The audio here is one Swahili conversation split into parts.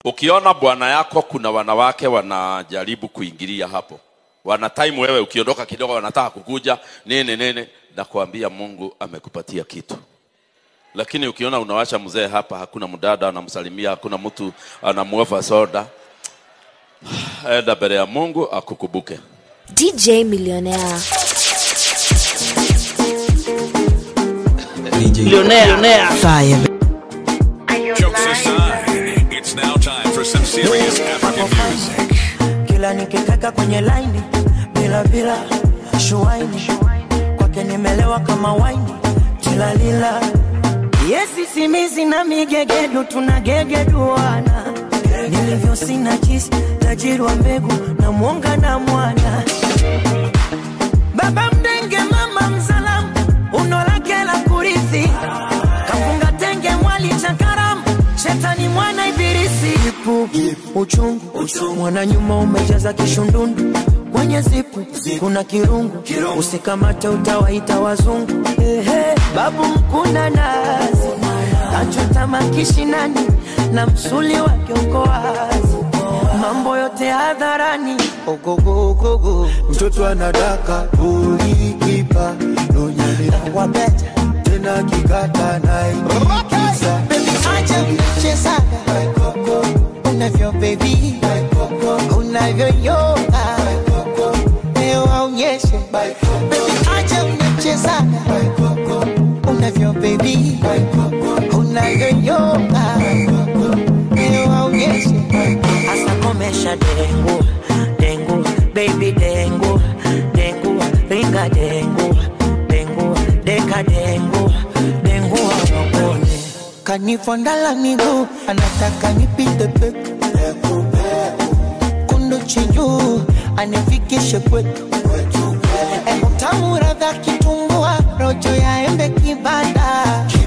ukiona bwana yako kuna wanawake wanajaribu kuingilia hapo wana time wewe ukiondoka kidogo wanataka kukuja nini nini nakwambia mungu amekupatia kitu lakini ukiona unawacha mzee hapa hakuna mdada anamsalimia hakuna mtu anamuofa soda enda mbele ya mungu akukubuke DJ Millionaire. Millionaire. Fire. Jokes aside, it's now time for some serious African music. Kila nikitaka kwenye laini bila bila shuaini kwake nimelewa kama waini tilalila yesi simizi na migegedu tunagegeduana nilivyo sina jisi tajiri wa mbegu na mwonga na mwana baba mdenge mama mzalamu uno lake la kurithi kafunga tenge mwali cha karamu shetani mwana ibilisi ipu uchungu mwana nyuma umejaza kishundundu kwenye zipu kuna kirungu usikamate utawaita wazungu Ehe, babu mkuna nazi kachota makishinani na msuli wake uko wazi mambo yote hadharani ogogogogo mtoto anadaka ulikipa nonyani wabeta tena kikata naikiza acha mchezaga unavyo bebi unavyoyoga leo aonyeshe Baby, acha mchezaga unavyo bebi unavyoyoga leo aonyeshe hasa komesha dengu dengu baby dengu dengu ringa dengu dengu deka dengu dengu awakone kanifondala miguu anataka nipite peku kundu chinyu anifikishe kwetu utamu radha kitumbua rojo ya embe kibada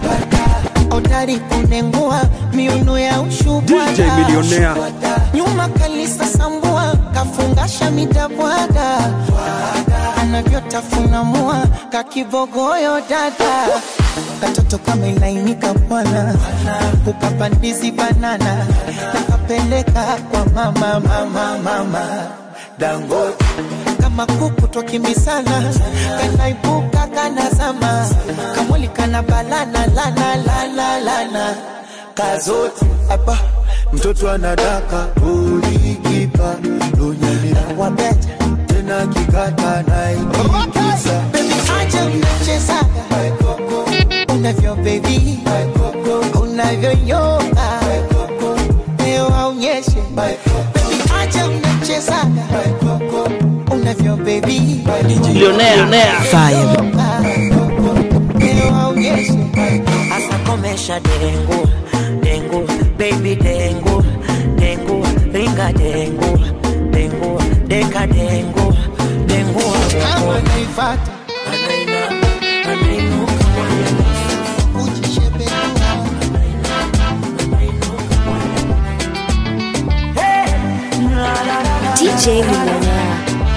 odari kunengua miuno ya ushubwada DJ Millionaire. nyuma kalisa sambua kafungasha midabwada anavyotafuna mua kakibogoyo dada katoto kama ilainika bwana ukapandizi banana nakapeleka kwa mama mama mama dangote kama kuku twakimbisana kanaibuka kanazama kamwili kana balana lana lana lana kazote apa mtoto anadaka ulikipa nonyani wabeta tena kikata naikiza Baby, acha mnachezaga unavyo baby unavyoyoga leo aonyeshe Baby, acha mnachezaga unavyo baby Millionaire. Fire. Leo aonyeshe hasa komesha dengu dengu baby dengu dengu ringa dengu dengu deka dengu dengu kama naifata anaina anainuka kujishebedua DJ Millionaire.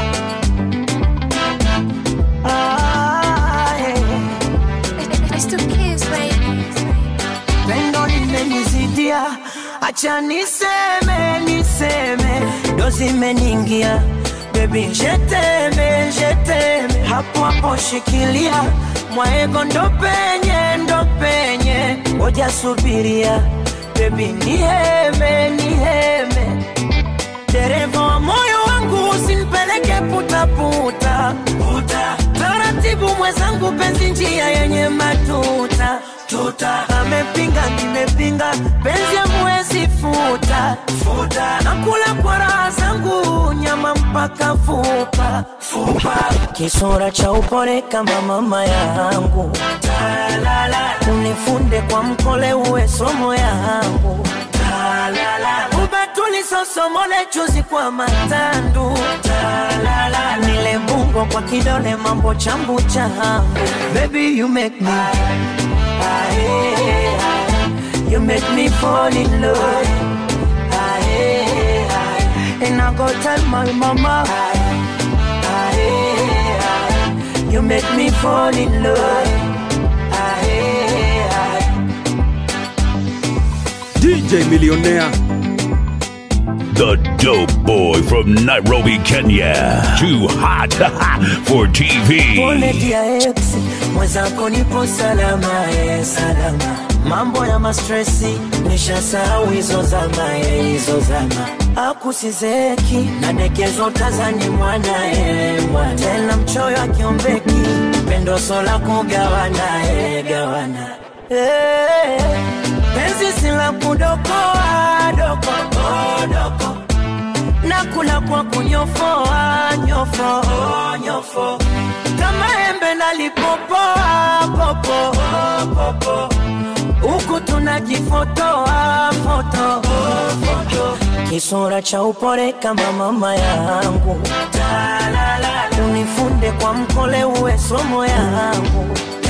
Ah, yeah. It's the kids, baby. pendo limenizidia, acha niseme niseme, ndo zimeniingia bebi, jeteme jeteme, hapo hapo shikilia mwaego, ndo penye ndo penye, ngoja subiria bebi, niheme niheme, dereva wa moyo wangu usinipeleke putaputa puta. Taratibu mwenzangu, penzi njia yenye matuta tuta. Amepinga nimepinga, penzi amwezi futa futa. Nakula kwa raha zangu, nyama mpaka fupa fupa. Kisura cha upole kama mama yangu, unifunde kwa mkole, uwe somo yangu ubatuli sosomole chuzi kwa matandu Talala. nile bungo kwa kidole mambo chambu changu baby you make me Aye, aye. you make me fall in love Aye, aye. and I go tell my mama Aye, aye. you make me fall in love Aye, aye. DJ Millionaire. The dope boy from Nairobi, Kenya. Too hot for TV. pole dia ex mwenzako nipo salama e salama mambo ya mastresi nishasahau hizo zama e hizo zama akusizeki nadekezo tazani mwana e mwana tena mchoyo akiombeki pendo sola kugawana e gawana Eh, penzi sila kudokoa doko oh, doko nakula kwa kunyofoa nyofo nyofo kama embe nalipopoa popo popo huku tunajifotoa foto foto kisura cha upore kama mama yangu unifunde kwa mkole uwe somo yangu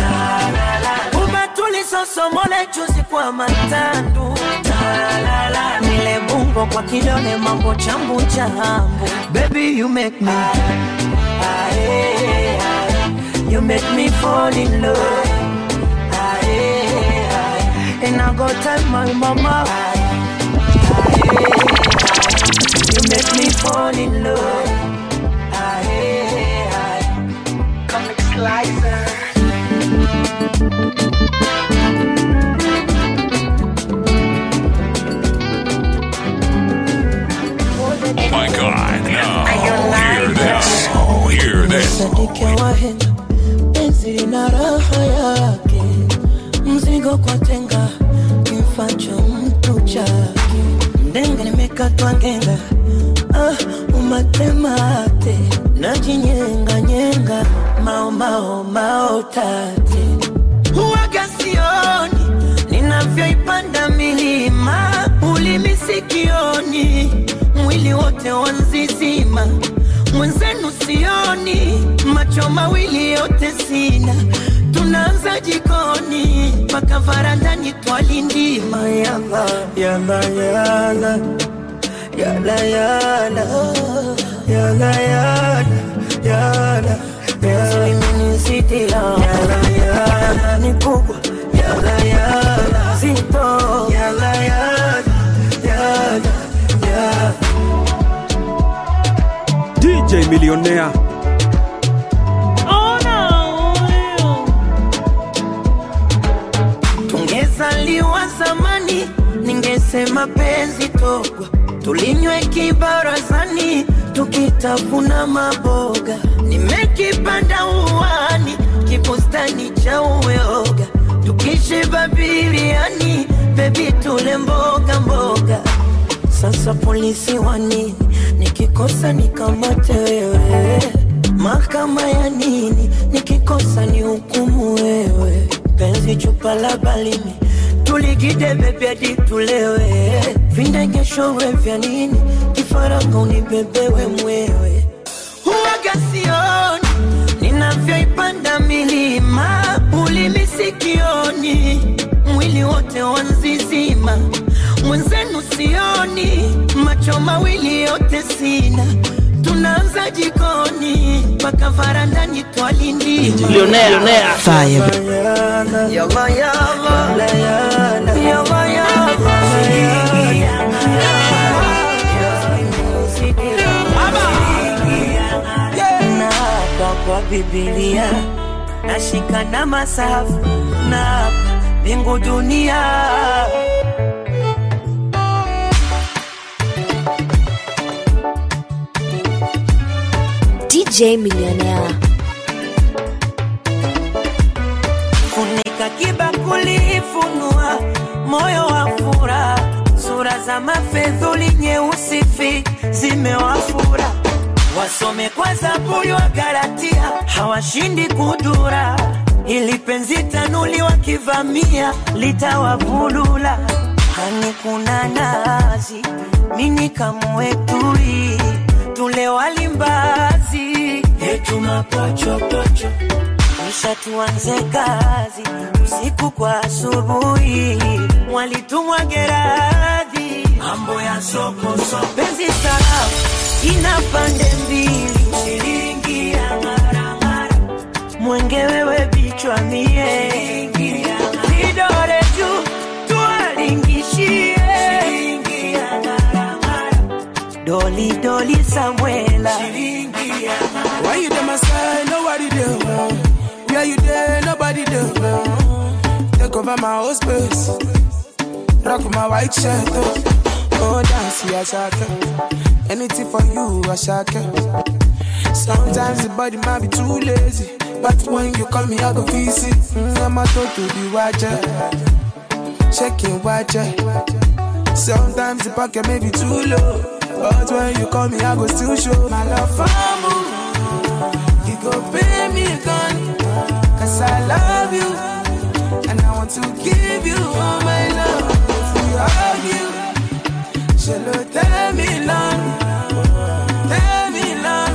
umetulisosomole chuzi kwa matandu nile bungo kwa kidole mambo chambu chambu baby you make me Aye, aye. you make me fall in love Aye, aye. and I go tell my mama Aye, aye, aye. you make me fall in love Aye, aye. Comic Slicer Oh my god. Now, hear this. Hear this. sadike wahenga penzi lina raha yake mzigo kwa tenga kimfacho mtu chake mdenga nimekatwa ngenga ah, umatemate najinyenganyenga maomao maotate huwaga sioni ninavyoipanda milima ulimi sikioni mwili wote wanzizima mwenzenu sioni macho mawili yote sina tunaanza jikoni mpaka varandani twalindima yala yala yala yala yala yala yala yala yala imenisitia yala yala ni kubwa yala yala zito yala yala yala yala DJ Millionaire. tungezaliwa zamani ningesema penzi togwa tulinywe kibarazani tukitafuna maboga nimekipanda uwani kibustani cha uyoga tukishiba biriani bebi tule mboga mboga sasa polisi wa nini nikikosa nikamate wewe mahakama ya nini nikikosa ni hukumu wewe penzi chupa la balimi tuligide bebi hadi tulewe vindegeshowe vya nini kifaranga unibebewe mwewe huwaga sioni ninavyoipanda milima ulimi sikioni mwili wote wanzizima mwenzenu sioni macho mawili yote sina tunaanza jikoni mpaka varandani twalindima Millionaire. Millionaire. Yalla, yalla, yalla, yalla, yalla, Naapa kwa Biblia nashika na masafu na mbingu dunia DJ Millionaire. funika kibakuli, funua moyo wa furaha, sura za mafedhuli nyeusi fi zimewafura, wasome kwa Zaburi wa Galatia, hawashindi kudura, ili penzi tanuli wakivamia litawavulula. Hani kuna nazi, mini kamwetui, tule walimbazi, yetu mapochopocho kisha tuanze kazi usiku kwa asubuhi, mwalitumwa Geradhi, mambo ya soko soko, penzi sarafu ina pande mbili, shilingi ya maramara, mwenge wewe bichwa mie, vidore juu tuwalingishie, shilingi ya maramara, doli doli Samuela. Why you there, my side? Nobody there. Where you there? Nobody there. Take over my whole space. Rock my white shirt. Oh, oh dance, yeah, shaka. Anything for you, I shaka. Sometimes the body might be too lazy. But when you call me, I go visit. Mm, I'm a to be watcher. Checking watcher. Sometimes the pocket may be too low. But when you call me, I go still show my love for you. You go pay me gun. Cause I love you. And I want to give you all my love. If we argue, she'll tell me long. Tell me long.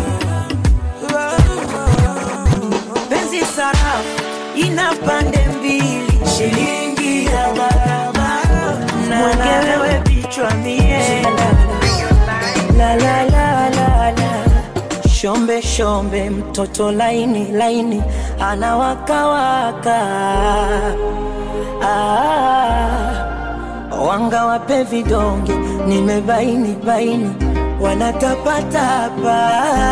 Penzi sarafu ina pande mbili, shilingi ya barabara mwenyewe vichwa mie la la la la la shombe shombe mtoto laini laini anawakawaka ah, wanga wape vidonge nimebaini baini wanatapatapa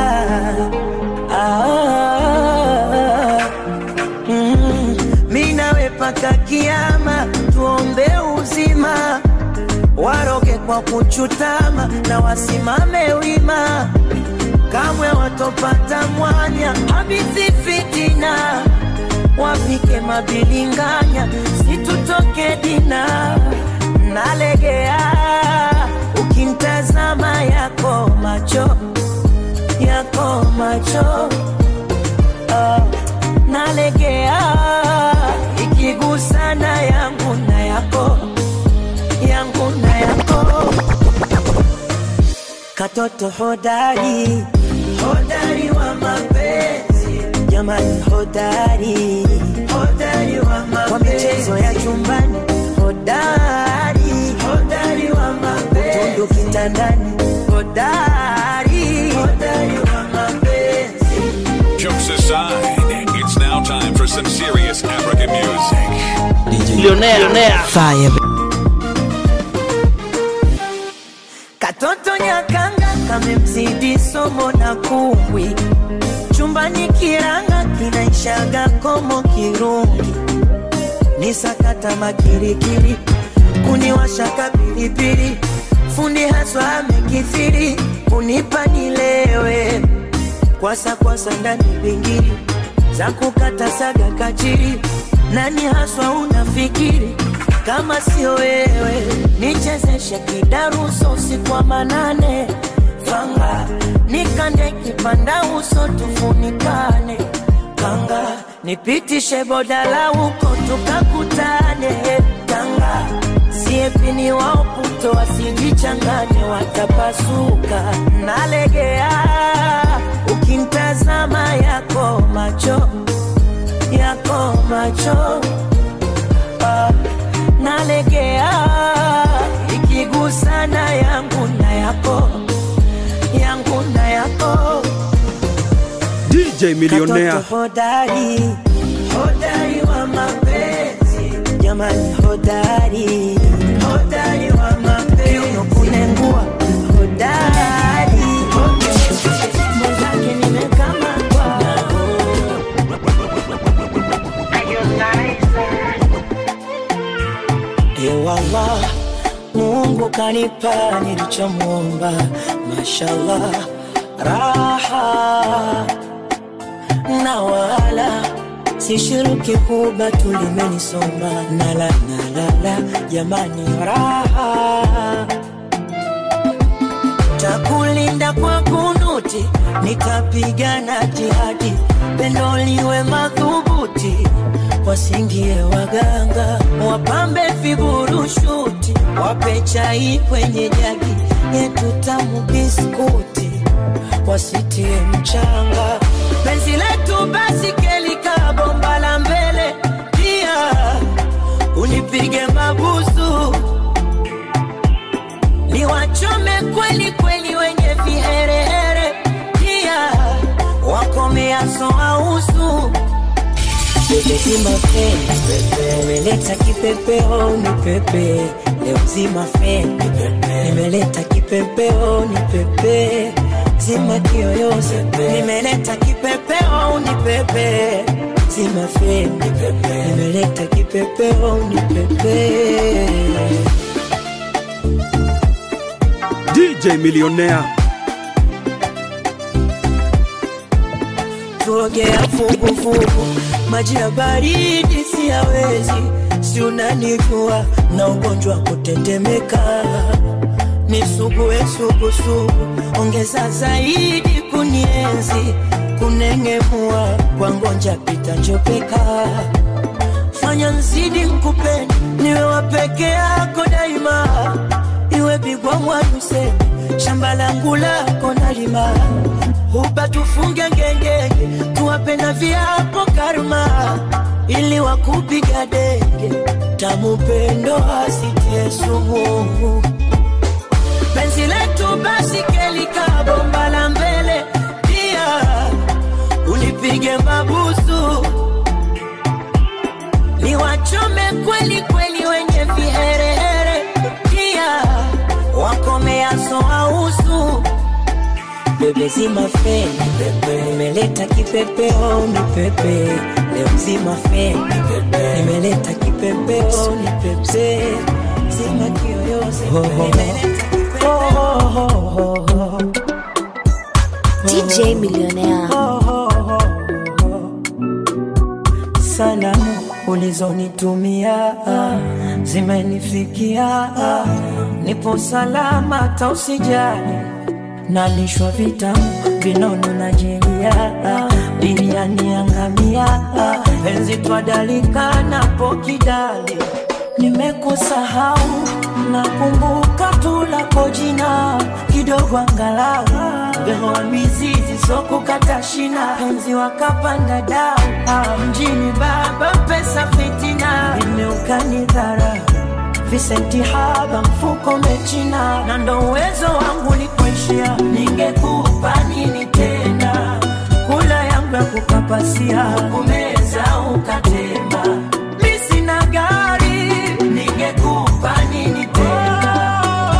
ah, mm, mi nawe paka kiama tuombe uzima waroge kwa kuchutama na wasimame wima kamwe watopata mwanya habithi fitina wapike mabilinganya situtoke dina nalegea ukimtazama yako macho yako macho ah, nalegea ikigusana yangu na yako yangu na yako katoto hodari hodari wa mapenzi jamani hodari hodari wa mapenzi kwa michezo ya chumbani hodari hodari wa mapenzi utundu kitandani hodari hodari wa mapenzi Jokes aside, it's now time for some serious African music. Millionaire. Fire. Katoto nyakanga kamemzidi somo na kumbwi, chumbani kiranga kinaishaga komo kirungi, ni sakata makirikiri, kuniwashaka pilipili, fundi haswa amekithiri, kunipa nilewe kwasa kwasa ndani bingiri za kukata saga kachiri, nani haswa unafikiri kama sio wewe? Nichezeshe kidaruso usiku wa manane, fanga nikande kipanda uso tufunikane, kanga nipitishe bodala huko tukakutane, kanga siepini wao puto wasijichanganye, watapasuka. Nalegea ukimtazama yako macho yako macho ah, nalegea ikigusana yangu na yako yangu na yako DJ Millionaire. Katoto hodari hodari wa mapenzi jamani hodari hodari wa mapenzi kiuno kunengua hodari mwenzake nimekamatwa Ewala, Mungu kanipa nilichomwomba, mashallah, raha na wala sishiriki kuba tulimenisomba nala nalala jamani raha takulinda kwa kunuti nitapigana jihadi pendo liwe madhubuti wasingie waganga wapambe viburushuti wape chai kwenye jagi yetu tamu biskuti wasitie mchanga penzi letu basi kelika bomba la mbele pia unipige mabusu niwachome kweli kweli wenye viherehere pia wakomeaso ausu Bebe zima feni, nimeleta kipepeo ni pepe, leo zima feni, nimeleta kipepeo ni pepe, zima kiyoyozi, nimeleta kipepeo ni pepe, zima feni, nimeleta kipepeo ni pepe. DJ Millionaire. tuogea fugufugu, maji ya baridi siyawezi, si unanijua na ugonjwa wa kutetemeka, nisugue sugusugu, ongeza zaidi kunienzi, kunengemua kwa ngonja pita njopeka, fanya nzidi nkupende, niwe wa peke yako daima, iwe bigwa mwaduse shamba langu lako nalima huba tufunge ngengenge tuwape na viapo karma ili wakupiga denge tamupendo asitie sumu penzi letu basi kelika bomba la mbele pia unipige mabusu niwachome kweli kweli wenye viherehere pia wakomeaso ausu bebe zima feni nimeleta kipepeo ni pepe leo zima feni nimeleta kipepeo ni pepe zima kiyoyozi nimeleta kipepeo DJ Millionaire. salamu ulizonitumia zimenifikia nipo salama tausijali nalishwa vitamu vinono na jeria biriani yangamia penzi twadalika napo kidali nimekusahau nakumbuka tu lako jina kidogo angalau behoa mizizi sokukata shina penzi wakapanda dau Ah, mjini baba pesa fitina imeukani dhara visenti haba mfuko mechina na ndo uwezo wangu likuishia ningekupa nini tena kula yangu ya kukapasia kumeza ukatema mi sina gari ningekupa nini tena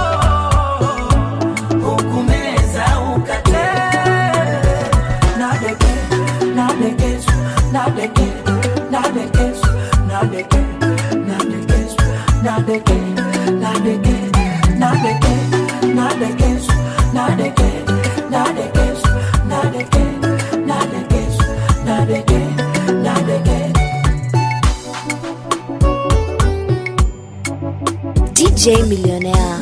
hukumeza ukatema nadeke nadekesu nadeke nadekesu nadeke nadekesu nadeke nadeke nadeke nadekesu nadeke nadekesu nadeke nadekesu nadeke nadeke DJ Millionaire.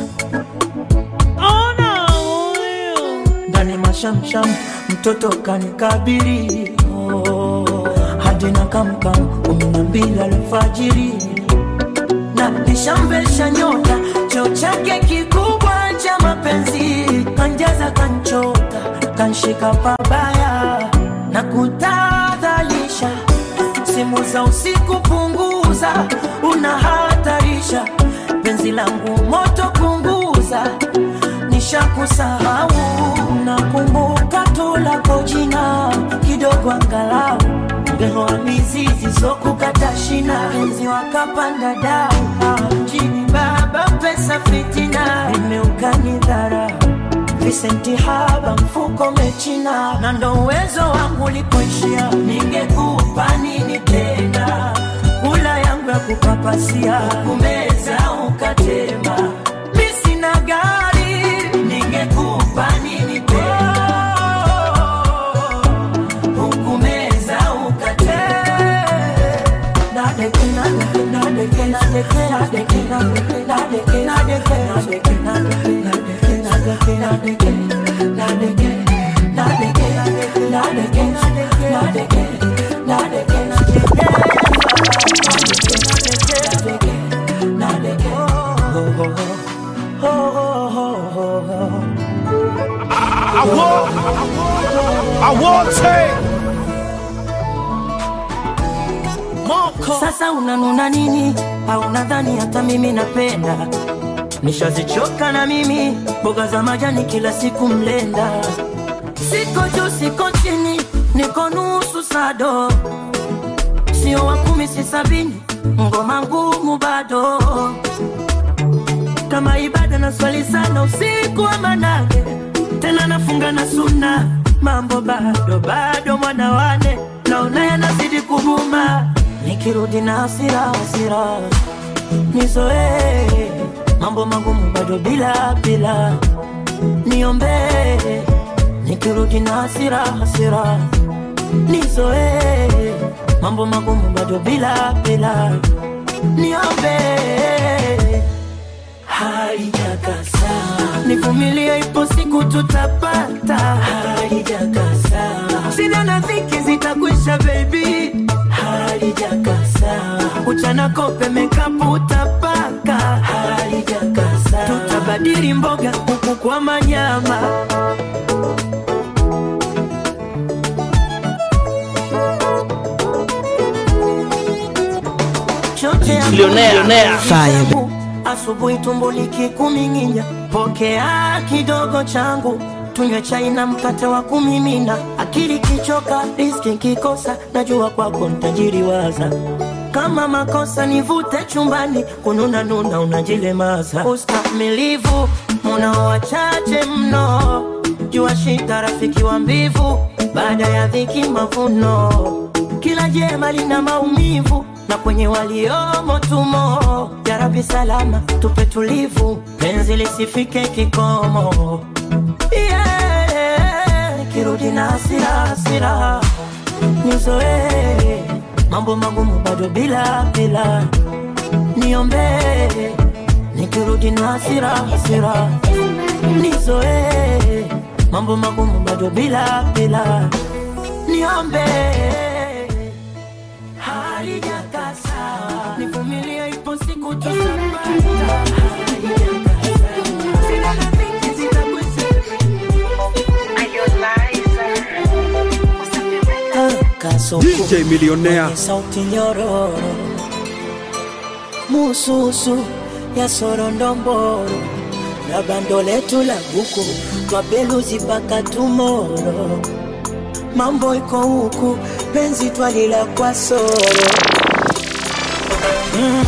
ndani mashamsham mtoto kanikabiri oh, hadi na kamkam kumi na mbili alfajiri na nishamvesha nyota cheo chake kikubwa cha mapenzi kanjaza kanchota kanshika pabaya na kutadhalisha simu za usiku punguza unahatarisha penzi langu moto punguza nishakusahau nakumbuka tu lako jina kidogo angalau ngehoa mizizi sokukata shina penzi wakapanda dau Ah, mjini baba pesa fitina imeukani dhara visenti haba mfuko mechina na ndo uwezo wangu likuishia ningekupa nini tena kula yangu ya kupapasia kumeza ukatema mi sina gari ningekupa nini tena hukumeza ukatema nadeke nadeke nadeke nadeke nadeke nadeke nadeke nadeke nadeke nadeke nadeke nadeke nadeke nadeke nadeke nadeke nadeke nadeke nadeke I want, I want take. Sasa unanuna nini? Au nadhani hata mimi napenda? Nishazichoka na mimi mboga za majani kila siku mlenda. Siko juu siko chini, niko nusu sado. sio wa kumi si sabini ngoma ngumu bado kama ibada na swali sana usiku wa manane tena nafunga na suna mambo bado bado mwana wane naona yanazidi kuguma nikirudi na hasira hasira nizoee mambo magumu bado bila bila niombee nikirudi na hasira hasira nizoee mambo magumu bado bila bila niombee haijakasa nivumilie ipo siku tutapata haijakasa sina na dhiki zitakwisha bebi halijakasa uchana kope mekapu utapaka halijakasa tutabadili mboga huku kwa manyama chote ya Millionaire. Fire. asubuhi tumbo likikuminginya pokea kidogo changu tunywe chai na mkate wa kumimina akili kichoka riski kikosa najua kwako ntajiri waza kama makosa nivute chumbani kununa nuna unajilemaza ustamilivu munao wachache mno jua shida rafiki wa mbivu baada ya dhiki mavuno kila jema lina maumivu na kwenye waliomo tumo jarabi salama tupe tulivu penzi lisifike kikomo yeah. nikirudi na hasira hasira nizoee mambo magumu bado bila bila niombee nikirudi na hasira hasira nizoee mambo magumu bado bila bila niombee halijakasa nivumilie ipo siku tutapata Sina na dhiki zitakwisha. Kasoko. DJ Millionaire. Mwenye sauti nyororo mususu ya sorondomboro na bando letu la buku twapeluzi mpaka tumoro mambo iko huku penzi twalila kwa soro mm,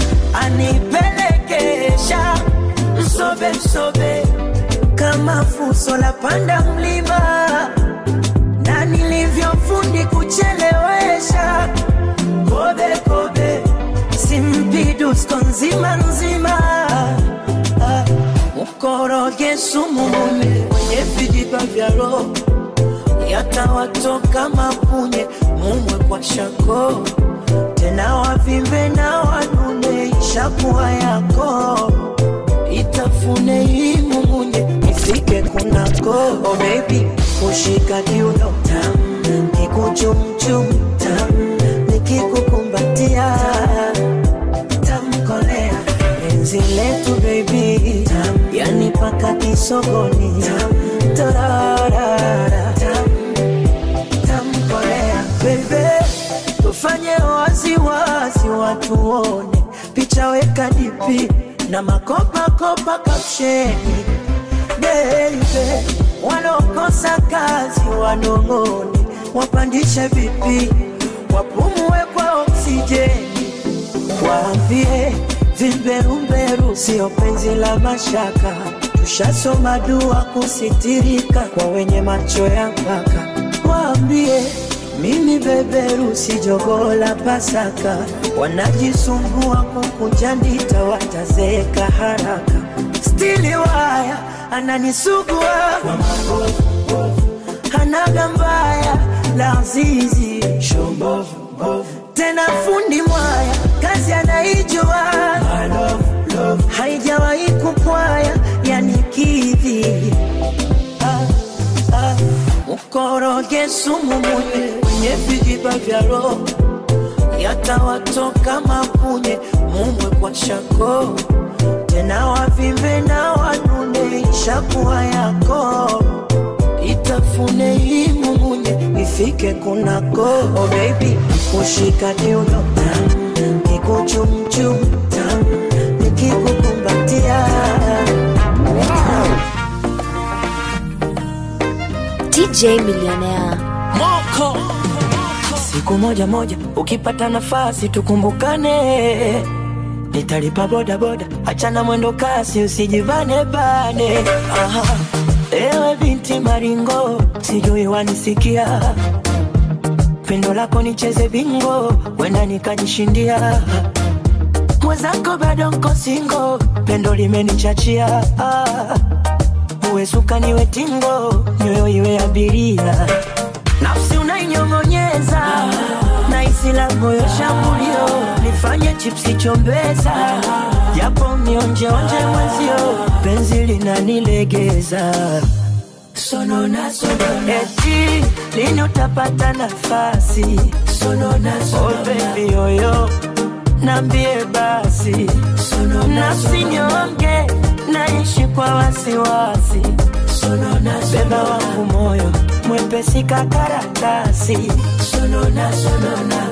anipelekesha msobe msobe kama fuso la panda mlima na nilivyofundi kuchelewesha kobe kobe simpidusko nzima nzima Ah, mkoroge sumu mume mwenye vijiba vya roho yatawatoka mapunye mumwe kwa shako tena wavimbe na wanune ishakuwa yako itafune hii mumunye ifike kunako oh baby kushika kiuno tam kikuchumchum tam nikikukumbatia tamkolea penzi letu baby tam yani paka kisogoni tam torarara tam tamkolea bebe tufanye waziwazi watu wone picha weka dipi na makopakopa kapsheni bebe walokosa kazi wanong'one wapandishe vipi wapumue kwa oksijeni waambie vimberumberu sio penzi la mashaka tushasoma dua kusitirika kwa wenye macho ya mpaka waambie mimi beberu si jogoo la pasaka wanajisumbua kukunja ndita watazeeka haraka stili waya ananisugua hanaga mbaya la zizi tena fundi mwaya kazi anaijua haijawahi kupwaya yanikidhi ah, ah. mkoroge sumu munye wenye vijiba vya roho yatawatoka mapunye mumwe kwa shako tena wavimbe na wanune ishakuwa yako itafune hii mumunye ifike kunako oh baby kushika kiuno tam kikuchumchum tam nikikukumbatia DJ Millionaire. moko siku moja moja ukipata nafasi tukumbukane nitalipa boda boda achana mwendo kasi usijivane bane Aha. ewe binti maringo sijui wanisikia pendo lako nicheze bingo wenda nikajishindia mwenzako bado nko singo pendo limenichachia ah. uwe suka niwe tingo nyoyo iwe abiria nafsi unainyong'onyeza na isi la moyo shambulio nifanye chipsi chombeza japo mionjeonje mwenzio penzi linanilegeza sonona sonona eti lini utapata nafasi sonona sonona oh baby yoyo nambie basi nafsi nyonge naishi kwa wasiwasi beba wangu moyo mwepesi kakaratasi sonona sonona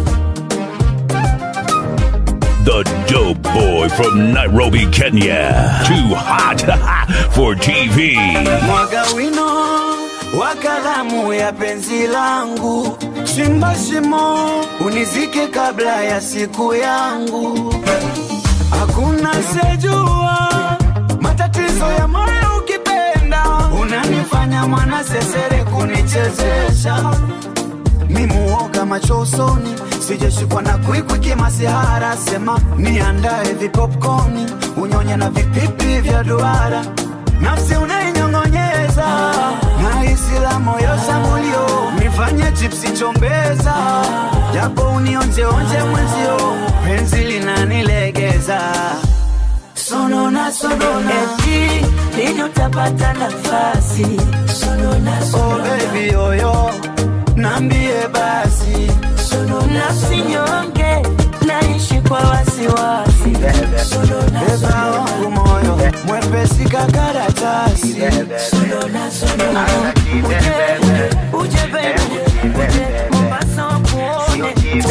The dope boy from Nairobi, Kenya. Too hot for TV. mwaga wino wa kalamu ya penzi langu, chimba shimo unizike kabla ya siku yangu. Hakuna sejua matatizo ya moyo ukipenda, unanifanya mwana sesere kunichezesha mimuoga macho usoni, sijashikwa na kwikwi kimasihara, sema niandae vipopkoni, unyonye na vipipi vya duara, nafsi unainyong'onyeza na hisi la moyo shambulio, nifanye chipsi chombeza, japo unionjeonje mwenzio, penzi linanilegeza sonona sonona eti lini utapata nafasi sonona oh sonona baby yoyo, nambie basi nafsi nyonge naishi kwa wasiwasi sonona beba wangu moyo mwepesi kakaratasi sonona sonona uje uje baby uje Mombasa wakuone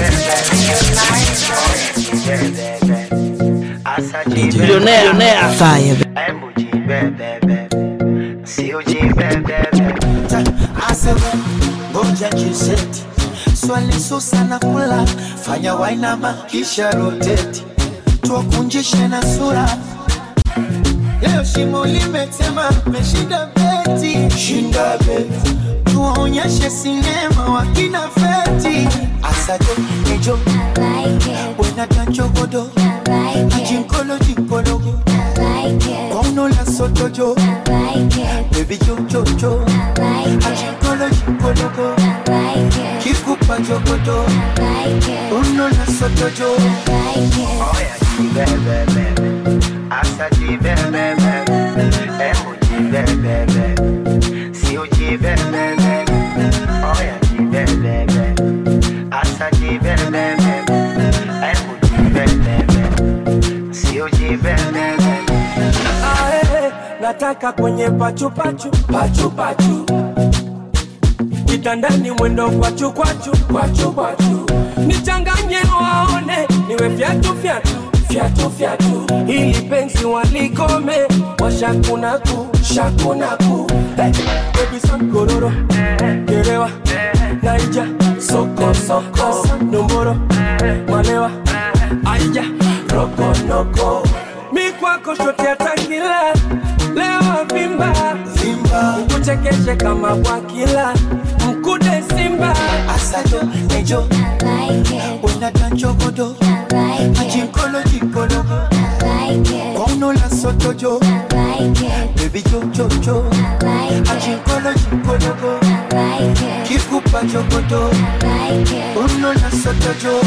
Millionaire. Fire aseme ngoja jiseti swali susa na kula fanya wainama kisha roteti tuwakunjishe na sura leo shimo limetema meshinda beti shinda beti tuwaonyeshe sinema wakina feti asajo nejo wenatanchogodo ajinkolo jinkologo kwaunola sotojo bebi jojojo ajinkolo jinkologo kikupa jogodo unola sotojo Ae, nataka kwenye pachupachu pachupachu kitandani mwendo kwachu kwachu kwachu kwachu nichanganye waone niwe fyatu fyatu fyatu fyatu ili penzi walikome washakunaku shakunaku hey, baby sam gororo gerewa naija soko soko nomboro malewa aija rokonoko mi kwako shote atakila leo vimba vimba kuchekeshe kama bwakila mkude simba asajo nejo wenatanchogodo ajinkolo jinkologo kwaunola sotojo bebi jojojo ajinkolo jinkologo kikupa jogodo unola sotojo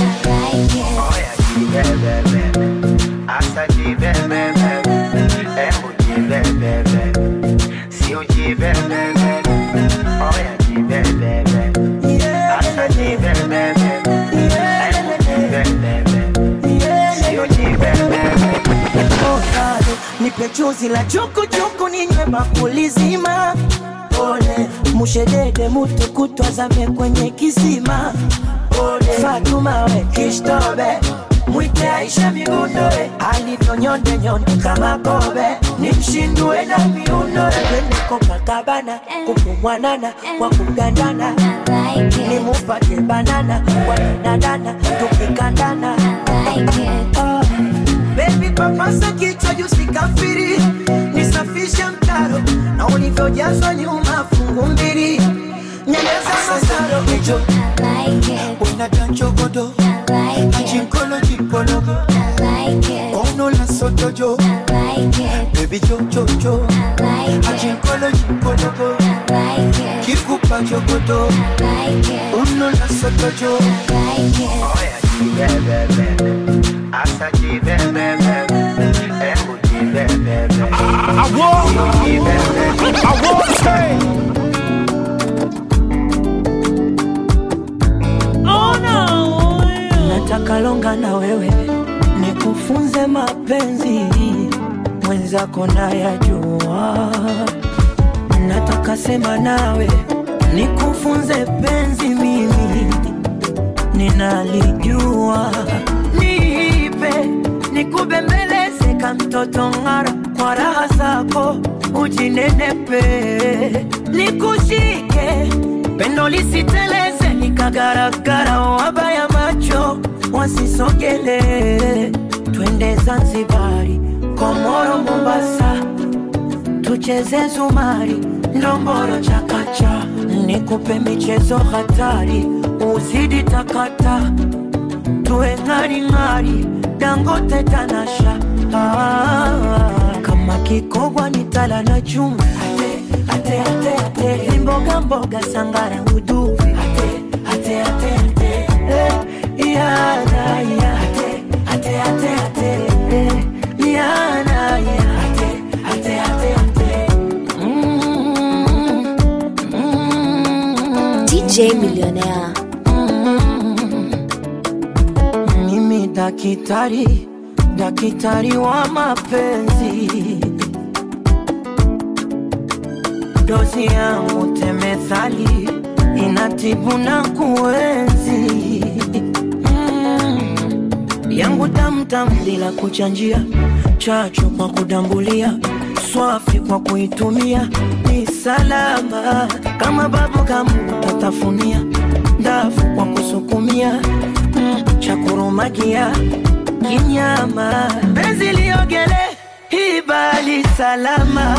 Ovado, nipe chuzi la chukuchuku ninywe bakuli zima pole mushedede mutu kutwazame kwenye kisima pole fatuma we kishtobe mwite aisha migundoe alivyonyonde nyonde kama kobe nimshindue na miundo twende Copacabana kupumwanana kwa kugandana nimupate banana kwa danadana tukikandana Ah, Baby papasa kichwa juu sikafiri nisafishe mtaro na ulivyojazwa nyuma fungu mbili nyeleza masaro ejo unadanchogodo ajinkolo jinkologo ono la sotojo bebi jojojo ajinkolo jinkologo kikupa jogodo ono la sotojo I want, I want say. nataka longa na wewe nikufunze mapenzi mwenzako nayajua nataka sema nawe nikufunze penzi mimi ninalijua niipe nikubembeleze ka mtoto ng'ara kwa raha zako ujinenepe nikushike pendo lisiteleze likagaragara wabaya macho wasisogele twende zanzibari komoro mombasa tucheze zumari ndomboro chakacha nikupe michezo hatari uzidi takata tuwe ng'aring'ari dangote tanasha ah, kama kikogwa ni tala na chuma ate, ate, ate, ate. mboga mboga sangara uduvi ate, ate, ate, ate. Eh, yana, ya. ate, ate, ate, ate. Eh, yana, ya. ate, ate, ate, ate. Mm, mm, DJ Millionaire. mimi dakitari dakitari wa mapenzi dozi yangu temethali inatibu na kuenzi mm. yangu tamtam bila kuchanjia chachu kwa kudambulia swafi kwa kuitumia ni salama kama babu kamu tatafunia ndafu kwa kusukumia mm, cha kurumagia kinyama penzi liogele hibali salama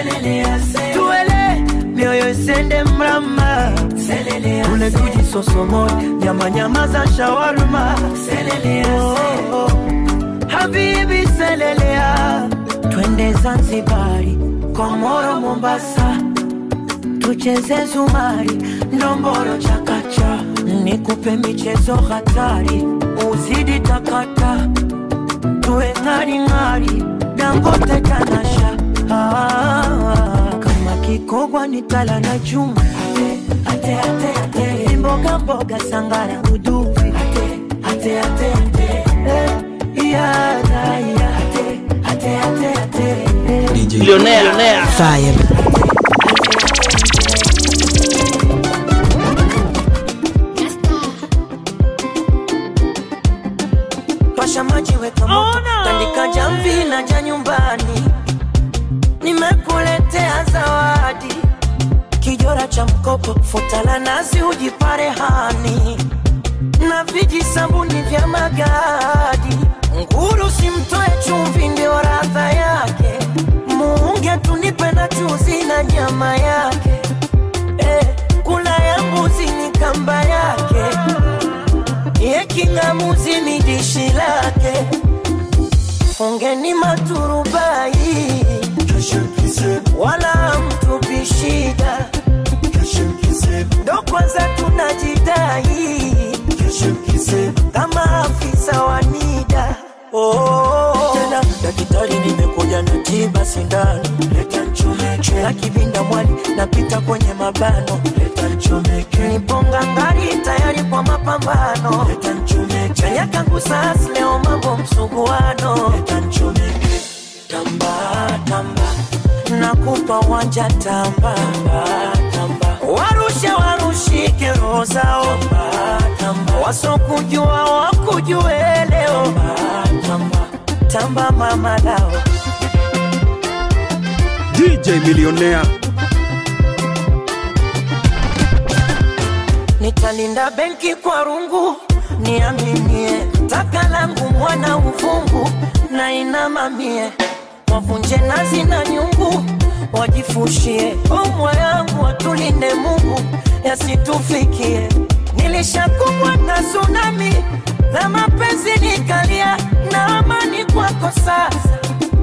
tuele mioyo isende mrama ule tujisosomoe nyamanyama za shawarma oh, oh. habibi selelea twende zanzibari komoro mombasa tucheze zumari ndomboro chakacha nikupe michezo hatari uzidi takata tuwe ng'aring'ari dangote tanasha ah, kama kikogwa ni tala na chuma ate, ate, ate, ate. mboga mboga sangara uduvi ate, ate, ate, ate. Eh, yana, ya. ate, ate, ate, ate. Eh, Millionaire. Fire. pasha maji weka moto tandika jamvi na ja nyumbani nimekuletea zawadi kijora cha mkopo futa la nazi ujipare hani na viji sabuni vya magadi nguru simtoe chumvi ndio radha yake muunge tunipe na chuzi na nyama yake eh, kula ya mbuzi ni kamba yake ye king'amuzi ni dishi lake fungeni maturubai wala mtupi shida ndo kwanza tunajidai kama afisa wa nida oh. tena daktari nimekuja na tiba sindano leta nchomeke na kivinda mwali napita kwenye mabano leta nchomeke niponga ngari tayari kwa mapambano leta nchomeke chanya kangu sas leo mambo msuguano leta nchomeke tamba tamba nakupa wanja tamba tamba warushe warushike roho zao wasokujua wakujue leo tamba tamba mama lao DJ Millionaire. nitalinda benki kwa rungu niaminie taka langu mwana uvungu na inamamie wavunje nazi na nyungu wajifushie omwa yangu watulinde mungu yasitufikie nilishakumbwa na tsunami na mapenzi nikalia na amani kwako sasa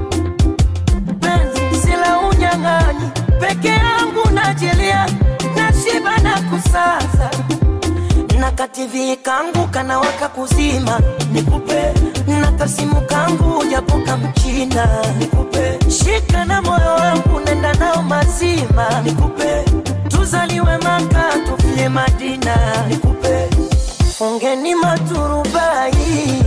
penzi sila unyang'anyi peke yangu najilia nashiba na kusaza na kativi kangu kanawaka kuzima nikupe na kasimu kangu japoka mchina nikupe shika na moyo wangu nenda nao mazima nikupe tuzaliwe maka tufie madina nikupe fungeni maturubai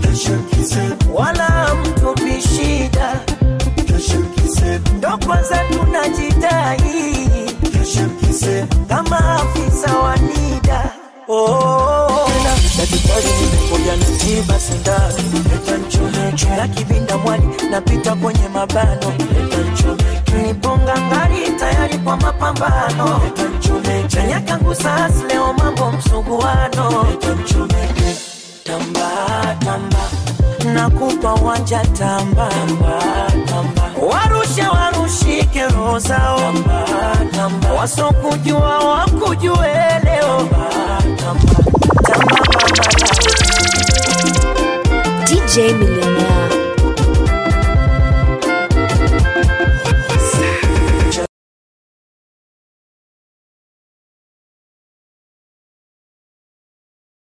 wala mtupi shida ndo kwanza tunajidai kama afisa wa nida Oh, na daktari nimekuja nitiba sindano leta nchomeke na kibinda mwali napita kwenye mabano leta nchomeke niponga ngari tayari kwa mapambano leta nchomeke chanya kangu sasa leo mambo msuguano leta nchomeke tamba tamba nakupa wanja tamba tamba tamba warushe warushike roho zao tamba tamba wasokujua wakujue leo tamba tamba tamba mama DJ Millionaire.